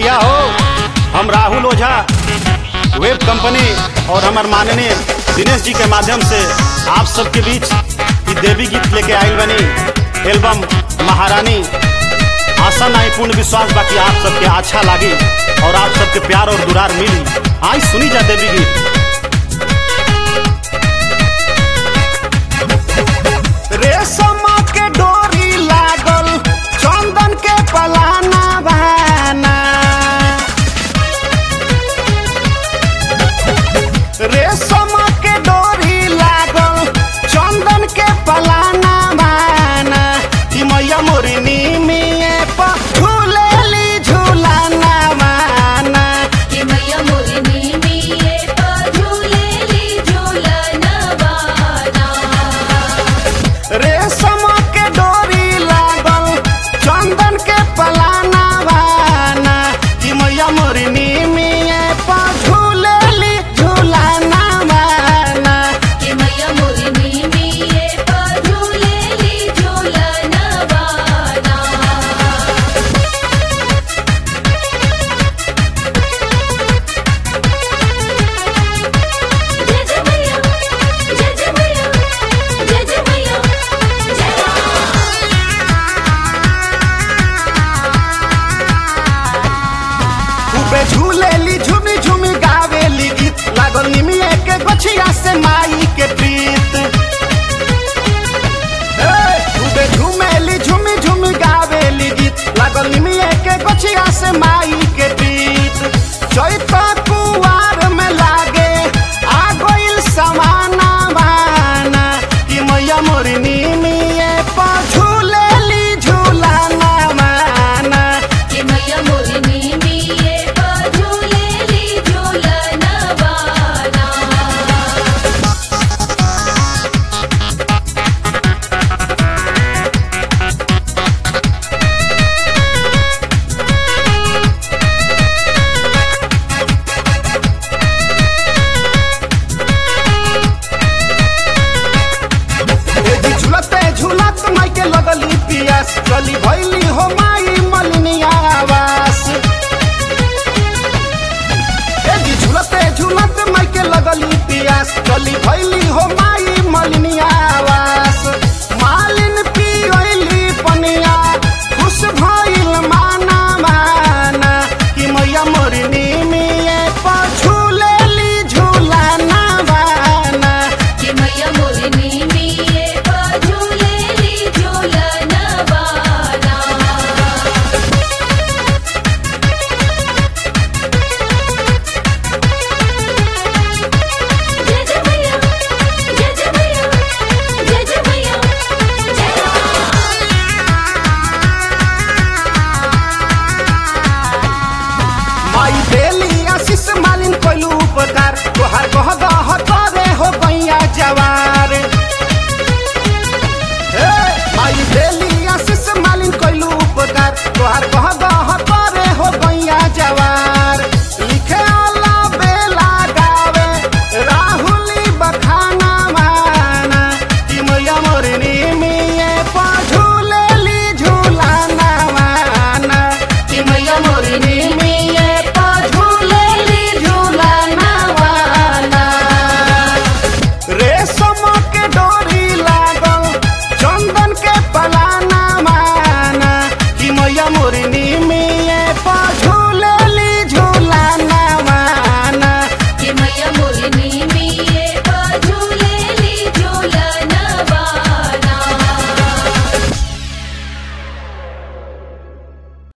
भैया हो हम राहुल ओझा वेब कंपनी और हमार माननीय दिनेश जी के माध्यम से आप सबके बीच ई देवी गीत लेके आयल बनी एल्बम महारानी आशा नहीं पूर्ण विश्वास बाकी आप सबके अच्छा लागी और आप सबके प्यार और दुरार मिली आई सुनी जा देवी गीत रेशम के डोरी लागल चंदन के पलाना बहाना रेशम के डोरी लागल चंदन के पलाना बहाना ई मैया मोरिनी में झूलेली झूलाना बहाना कि मैया मोरिनी मिये पर झूलेली झूलनवाना रेशम के डोरी लागल चंदन के पलाना बहाना ई मैया मोरिनी में झूलेली झूलाना बहाना कि मैया मोरिनी मिये पर झूलेली झूलनवाना जय जय मैया जय जय मैया जय जय मैया जय खूबे झूलेली झूमी झूमी गावेली गीत लागल निमिये के गछिया से माई के प्रीत ए, खूबे झूमेली झूमी झूमी गावेली गीत लागल निमिये के गछिया से माई के प्रीत चैता कुवार में लागे आ गइल समाना बाना कि मैया मोरिनी मिये पा झूलेली झूलाना माना कि मैया मोरिनी मिये पर झूलेली झूलनवाना ए जी झुलते झुलत माई के लगली पियास चली भैली हो माई